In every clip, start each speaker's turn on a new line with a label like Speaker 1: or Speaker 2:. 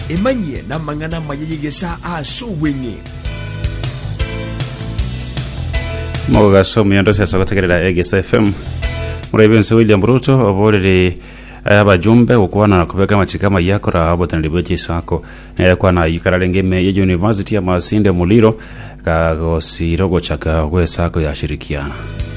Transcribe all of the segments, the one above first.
Speaker 1: emanyie na mang'ana mayeyegesa ase obweng'e
Speaker 2: mogaso miondo siasa gutegerera egesa fm muraibense william ruto oborere abajumbe gukwana na kubeka machika mayakora abotaniri bwe chisako nere kwana yikara ngeme ya university ya masinde muliro kagosiro gochaka gwesako yashirikiana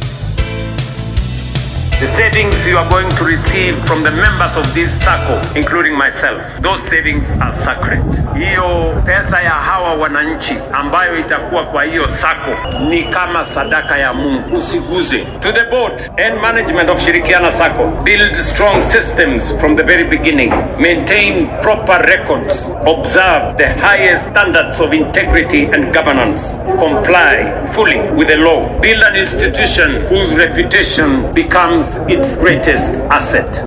Speaker 3: The savings you are going to receive from the members of this circle, including myself, those savings are sacred. Hiyo pesa ya hawa wananchi ambayo itakuwa kwa hiyo sako ni kama sadaka ya Mungu, usiguze. To the board and management of Shirikiana Sacco, build strong systems from the very beginning, maintain proper records, observe the highest standards of integrity and governance, comply fully with the law, build an institution whose reputation becomes its greatest asset.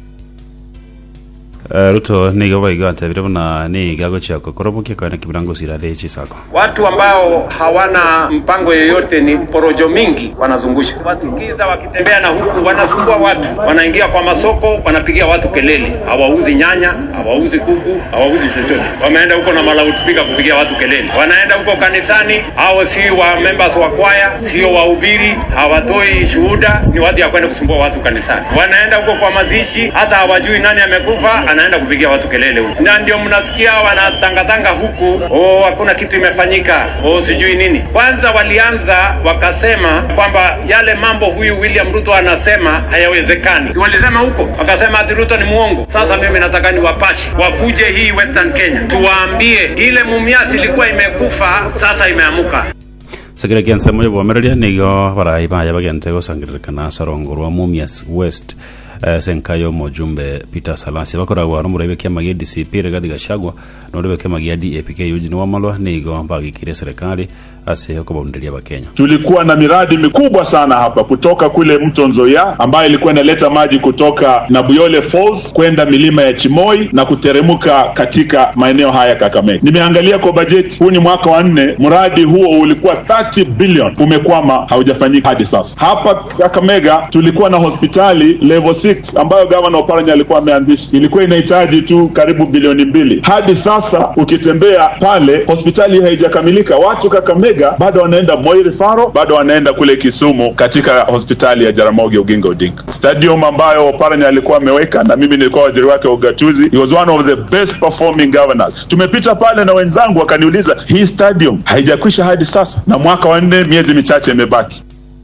Speaker 2: Uh, ruto nigo baiga atebire buna ni gago chako korobokia kana kibirango sirade chisako
Speaker 3: Watu ambao hawana mpango yoyote ni porojo mingi wanazungusha. Wasikiza wakitembea na huku wanasumbua watu, wanaingia kwa masoko, wanapigia watu kelele, hawauzi nyanya, hawauzi kuku, hawauzi chochote. Wameenda huko na malautspika kupigia watu kelele. Wanaenda huko kanisani, hao si wa members wa kwaya, sio wahubiri, hawatoi shuhuda, ni watu ya kwenda kusumbua watu kanisani. Wanaenda huko kwa mazishi, hata hawajui nani amekufa, anaenda kupigia watu kelele huko, na ndio mnasikia wanatangatanga huku, oh, hakuna kitu imefanyika, oh, sijui nini. Kwanza walianza wakasema kwamba yale mambo huyu William Ruto anasema hayawezekani, si walisema huko, wakasema ati Ruto ni muongo. Sasa mimi nataka niwapashe wakuje hii Western Kenya, tuwaambie ile mumias ilikuwa imekufa, sasa imeamuka.
Speaker 2: sakira kiansa moyo bwomereria nigo barai baya bagente gosangiririkana sarongorwa mumias west uh, senkayo mojumbe peter salasi bakoragwa no murebe kiama gia dcp rigathi gachagua no rebe kiama gia dapk eugene wamalwa nigo bagikire serikali ase okobonderia bakenya
Speaker 4: tulikuwa na miradi mikubwa sana hapa kutoka kule mto Nzoia ambayo ilikuwa inaleta maji kutoka Nabuyole Falls kwenda milima ya Chimoi na kuteremka katika maeneo haya Kakamega. Nimeangalia kwa bajeti, huu ni mwaka wa nne, mradi huo ulikuwa 30 billion, umekwama, haujafanyika hadi sasa. Hapa Kakamega tulikuwa na hospitali level 6 ambayo gavana Oparanya alikuwa ameanzisha, ilikuwa inahitaji tu karibu bilioni mbili. Hadi sasa ukitembea pale, hospitali hiyo haijakamilika. Watu Kakamega bado wanaenda Moi Rifaro, bado wanaenda kule Kisumu katika hospitali ya Jaramogi Oginga Odinga. Stadium ambayo Oparanya alikuwa ameweka na mimi nilikuwa waziri wake wa ugatuzi, he was one of the best performing governors. Tumepita pale na wenzangu wakaniuliza, hii stadium haijakwisha hadi sasa, na mwaka wa nne, miezi michache imebaki.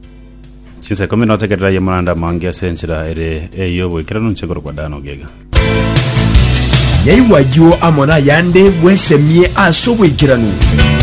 Speaker 2: chinsa ikumi notegerera ye maranda mangi ase enchera ere eyo bwikira nunchegoro kwa dano gega
Speaker 1: nyaiwayo amona yande bwesemie ase obwekiranu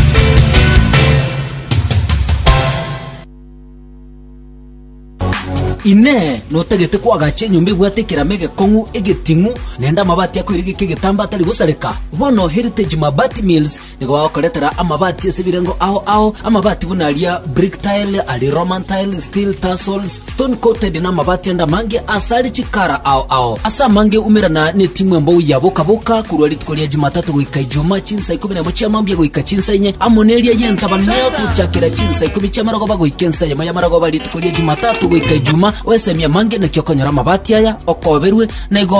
Speaker 5: ine notagete kwagacha enyumba egwatekera megekong'u egeting'u nenda amabati akoire geke egetamba atari gosareka bono heritage mabati mills nigo bagokoretera amabati ase ebirengo ao ao amabati buna aria brick tile ari roman tile steel tassels stone coated na amabati anda mange ase ari chikara ao ao ase amange umerana ne timu embou ya boka kurwa rituko ria jumatatu goika ijuma chinsa ikumi na imo chia mambia goika chinsa inye amo neria yentabano yagochakera chinsa ikumi chia marogoba goika ensa yamo ya marogoba rituko ria jumatatu goika ijuma wesemia mange nakio konyora amabati aya okoberwe na igo